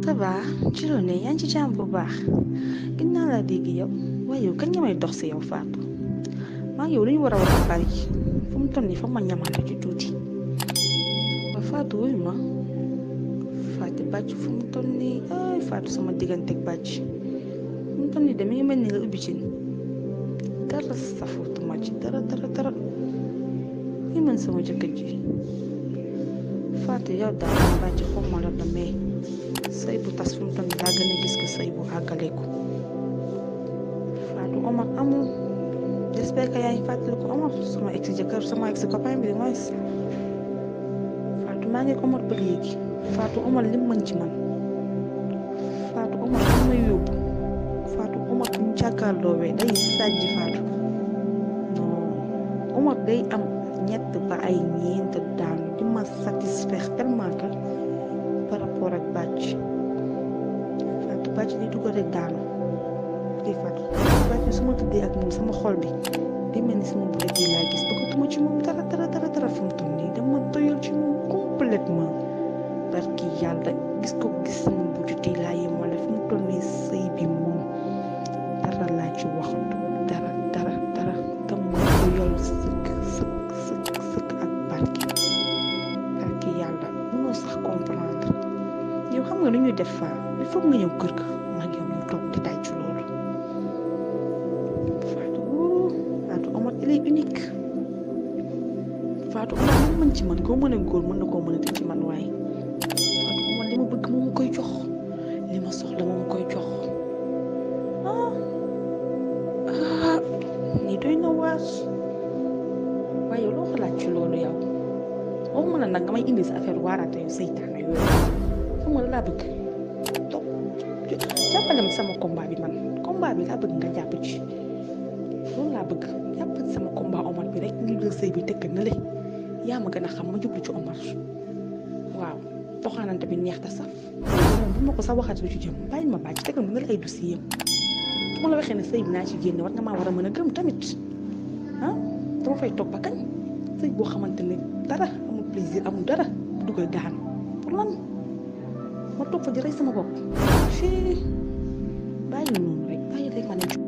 ça va ci loo ne yaa ngi ci jàmm bu baax gën naa laa dégg yow waaye yow kañ nga may dox si yow Fatou maa ngi yow lu ñu war a wax a bari fu mu toll nii fa ma ñamante ci tuuti ba Fatou wuyu ma Fatou bàcc fu mu toll nii ay Fatou sama digganteeg bàcc fu mu toll nii de mi ngi mel ni nga ubbi ci dara safutuma ci dara dara dara li man sama jëkkër ji Fatou yow daal bàcc xaw ma la mais sëy bu tas fu mu toll nii daa gën a gis que sëy bu àggaleeku Fatou Omar amul j'espère que yaa ngi fàttaliku Omar sama ex jëkkër sama ex copain bi mooy Fatou maa ngi Omar ba léegi Fatou Omar lim mën ci man Fatou Omar fu may yóbbu Fatou Omar bu ñu jàkkaarloowee day sàjj Fatou non Omar day am ñett ba ay ñeent daanu di ma satisfaire tellement que par rapport ak bàcc Fatou bàcc di dugal rek daanu di Fatou bàcc su ma tëddee ak moom sama xol bi di mel ni sama bële yi laa gis bëggatuma ci moom dara dara dara dara fu mu toll nii dama doyal ci moom complètement barki yàlla gis ko gis sama bëjut yi laa yemale fu mu toll nii sëy bi moom dara laa ci waxatu dara dara dara dama doyal sëkk sëkk sëkk sëkk ak barki barki yàlla mënoo sax comprendre yow xam nga nu ñuy def faa il faut nga ñëw kër ga mag yow ñu toog di tàcc loolu Fatou Fatou Omar il est unique Fatou Omar li mën ci man koo mën a góor mën na koo mën a te ci man waaye Fatou Omar li ma bëgg moom koy jox li ma soxla moom koy jox ah ah nii doy na waar waaye yow loo xalaat ci loolu yow waxuma la nag nga may indi sa affaire waaraate yu seytaane yooyu xam nga la laa bëgg topp jàppale ma sama combat bi man combat bi laa bëgg nga jàpp ci loolu laa bëgg jàpp ci sama combat Omar bi rek ñu jël sëy bi tëkk na le yaa ma gën a xam ma jublu ci Omar waaw doxaanante bi neex ta saf moom bu ma ko sax waxaat lu ci jëm bàyyi ma bàcc tegal ma nga ay dossier yam bu ma la waxee ne sëy bi naa ci génne war nga maa war a mën a gëm tamit ah dama fay toog ba kañ sëy boo xamante ne dara amul plaisir amul dara dugal daan pour lan ma toog fa di rey sama bopp fii bàyyi noonu rek bàyyi rek ma ne